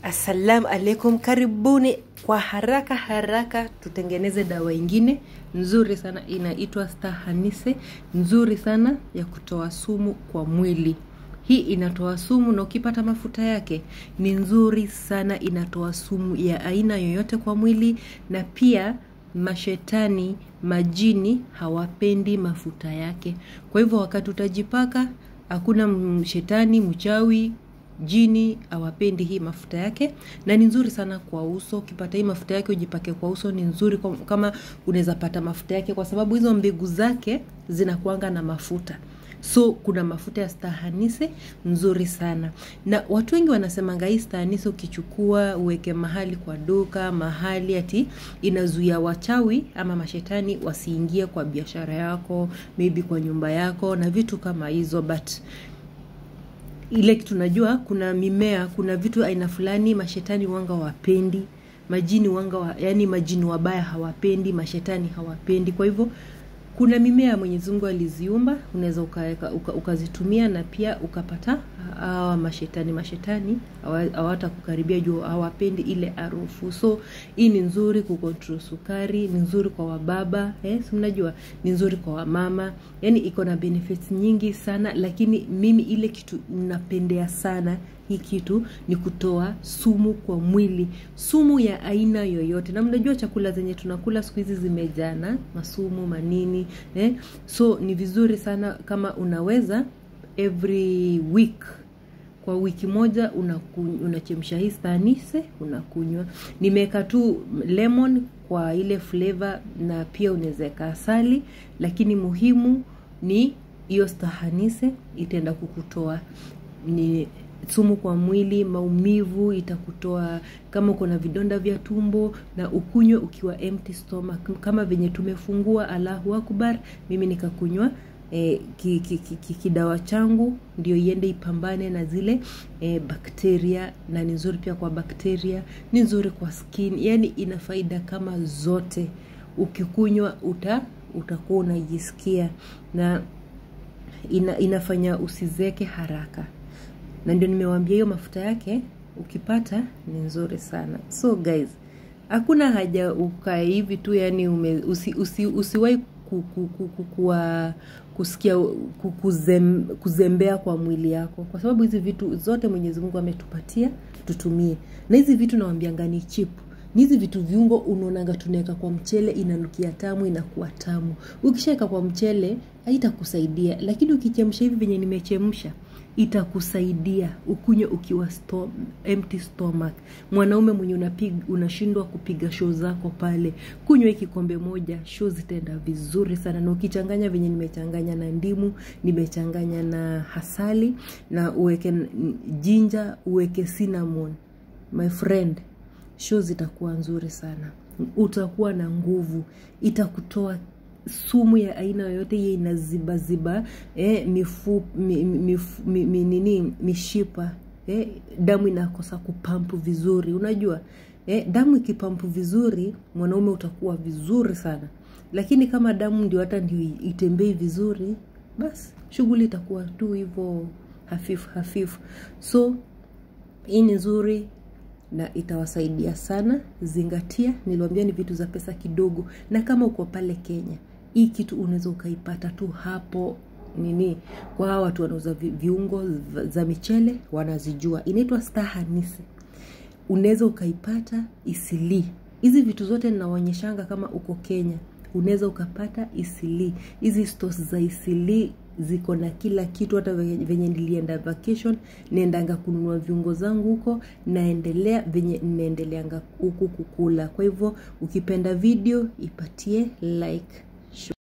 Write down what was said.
Assalamu alaikum, karibuni kwa haraka haraka tutengeneze dawa ingine nzuri sana inaitwa Stahanise, nzuri sana ya kutoa sumu kwa mwili. Hii inatoa sumu na ukipata mafuta yake ni nzuri sana, inatoa sumu ya aina yoyote kwa mwili, na pia mashetani majini hawapendi mafuta yake. Kwa hivyo wakati utajipaka, hakuna shetani mchawi jini awapendi hii mafuta yake na ni nzuri sana kwa uso ukipata hii mafuta yake ujipake kwa uso ni nzuri kwa, kama unaweza pata mafuta yake kwa sababu hizo mbegu zake zinakuanga na mafuta so kuna mafuta ya stahanise nzuri sana na watu wengi wanasemanga hii stahanise ukichukua uweke mahali kwa duka mahali ati inazuia wachawi ama mashetani wasiingie kwa biashara yako maybe kwa nyumba yako na vitu kama hizo but ile kitu najua kuna mimea kuna vitu aina fulani mashetani wanga wapendi majini wanga wa, yani majini wabaya hawapendi mashetani hawapendi kwa hivyo kuna mimea mwenyezi mungu aliziumba unaweza ukazitumia uka, na pia ukapata hawa mashetani mashetani hawata kukaribia juu hawapendi ile harufu so hii ni nzuri kukontrol sukari ni nzuri kwa wababa eh, si mnajua ni nzuri kwa wamama yani iko na benefits nyingi sana lakini mimi ile kitu napendea sana hii kitu ni kutoa sumu kwa mwili sumu ya aina yoyote na mnajua chakula zenye tunakula siku hizi zimejana masumu manini eh? so ni vizuri sana kama unaweza every week kwa wiki moja unachemsha hii stanise unakunywa nimeweka tu lemon kwa ile flavor na pia unawezaweka asali lakini muhimu ni hiyo stahanise itaenda kukutoa ni sumu kwa mwili maumivu itakutoa kama uko na vidonda vya tumbo na ukunywe ukiwa empty stomach kama venye tumefungua allahu akbar mimi nikakunywa eh, ki, ki, ki, ki, kidawa changu ndio iende ipambane na zile eh, bakteria na ni nzuri pia kwa bakteria ni nzuri kwa skin yani ina faida kama zote ukikunywa uta utakuwa unajisikia na ina, inafanya usizeke haraka na ndio nimewambia hiyo mafuta yake ukipata ni nzuri sana so guys hakuna haja ukae hivi tu yani ume, usi, usi, usiwahi ku, ku, ku, ku, kuwa kusikia ku, kuzem, kuzembea kwa mwili yako kwa sababu hizi vitu zote mwenyezi mungu ametupatia tutumie na hizi vitu nawambianga ni chipu ni hizi vitu viungo unaonanga tunaweka kwa mchele inanukia tamu inakuwa tamu ukishaweka kwa mchele haitakusaidia lakini ukichemsha hivi venye nimechemsha itakusaidia ukunywe ukiwa sto, empty stomach mwanaume mwenye unapig, unashindwa kupiga show zako pale kunywa hii kikombe moja show zitaenda vizuri sana na ukichanganya venye nimechanganya na ndimu nimechanganya na hasali na uweke jinja uweke cinnamon my friend show zitakuwa nzuri sana utakuwa na nguvu itakutoa sumu ya aina yoyote hiyo inazibaziba eh, mifu, mi, mifu, mi, mi, nini mishipa eh, damu inakosa kupampu vizuri unajua eh, damu ikipampu vizuri mwanaume utakuwa vizuri sana lakini kama damu ndio hata ndio itembei vizuri basi shughuli itakuwa tu hivyo hafifu hafifu so hii ni nzuri na itawasaidia sana zingatia niliwambia ni vitu za pesa kidogo na kama uko pale kenya hii kitu unaweza ukaipata tu hapo nini kwa hawa watu wanauza viungo za michele wanazijua inaitwa stahanisi unaweza ukaipata isilii hizi vitu zote ninaonyeshanga kama uko kenya unaweza ukapata isilii hizi stos za isilii ziko na kila kitu hata venye nilienda vacation naendanga kununua viungo zangu huko naendelea venye naendeleanga huku kukula kwa hivyo ukipenda video ipatie like